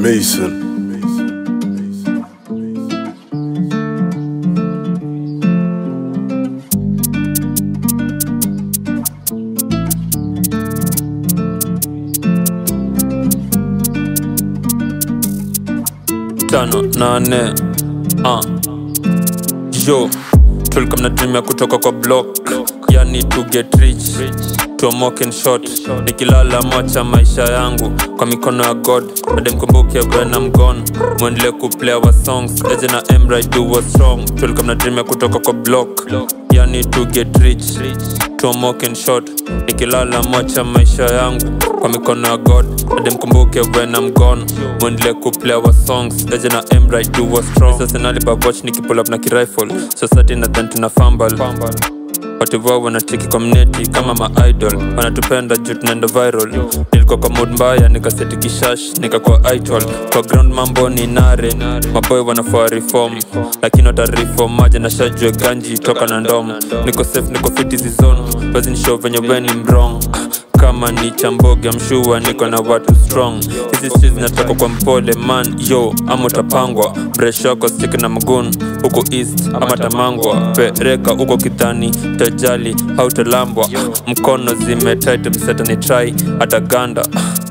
Mason. tano nane uh. yo tulikuwa mnatumia kutoka kwa block yani to get rich tomoken shot nikilala mocha maisha yangu kwa mikono ya god ademkumbuke when I'm gone mwendele kuplay our songs eje na emra do was strong tulikuwa mnatumia kutoka kwa block yani to get rich tomoken shot nikilala mocha maisha yangu kwa mikono ya god ademkumbuke when I'm gone mwendele kuplay our songs eje na emra do was strong sasa nalibabwatch nikipull up na kirifle society nadhan tuna fumble wativoa wanacheki community kama maidol wanatupenda juu tunaenda viral nilikuwa kwa mood mbaya nikaseti kishash nikakuwa idol kwa ground mambo ni nare maboy wanafaa reform lakini watareform maja na shajue ganji toka na ndom niko safe niko fit hizi zone basi nishow venye weni mrong kama ni chamboge mshua niko na watu strong hizi streets zinatoka kwa mpole man yo ama utapangwa breshoko stik na mgun huko east ama tamangwa pereka huko kidhani tajali hautalambwa mkono zimetit msetani trai hata ganda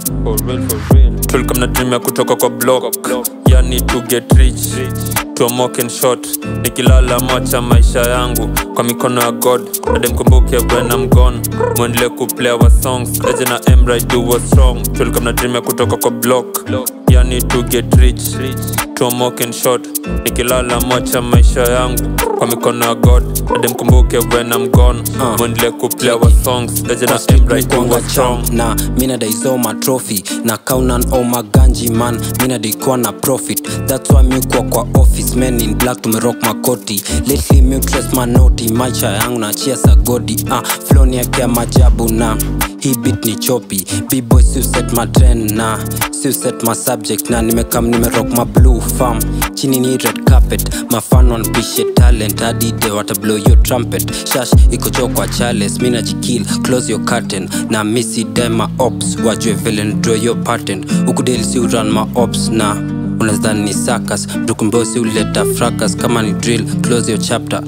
tulikuwa mnatumia kutoka kwa block yani to get rich tomoken shot nikilala mocha maisha yangu kwa mikono ya god ademkumbuke when I'm gone mwendele kuplay our songs eje na emra do was strong tulikuwa mnatumia kutoka kwa block yani to get rich tomoken shot nikilala mocha maisha yangu kwa mikono ya god ademkumbuke when I'm gone mwendele kuplay our songs eje na emra do Kwanga was strong champ na mina daizo ma trophy na kaunan o maganji man mina daikuwa na profit that's why mi kuwa kwa office men in black tumerock makoti lately mi dress manoti maisha yangu na chia sagodi ah floni yake ya majabu na hii beat ni chopi bboy si set ma trend na si set ma subject na nimekam nimerock ma blue farm chini ni red carpet mafan wanpishe talent hadi de wata blow your trumpet shash iko cho kwa chales mina jikil close your curtain na misi dema ops wajue vile draw your patent ukudeli si uran ma ops na unazani ni sakas mtukumbosi uleta fracas kama ni drill close your chapter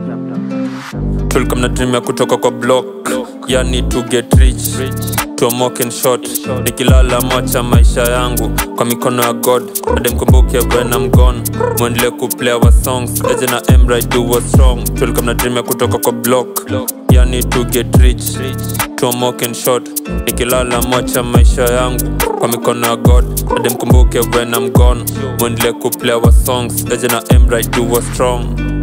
tulikuwa mnatumia kutoka kwa block yani to get rich tomoken shot nikilala mocha maisha yangu kwa mikono ya god ademkumbuke when I'm gone mwendele kuplay our songs eje na emra do was strong tulikuwa mnatumia kutoka kwa block yani to get rich tomoken shot nikilala mocha maisha yangu kwa mikono ya god ademkumbuke when I'm gone mwendele kuplay our songs eje na emra do was strong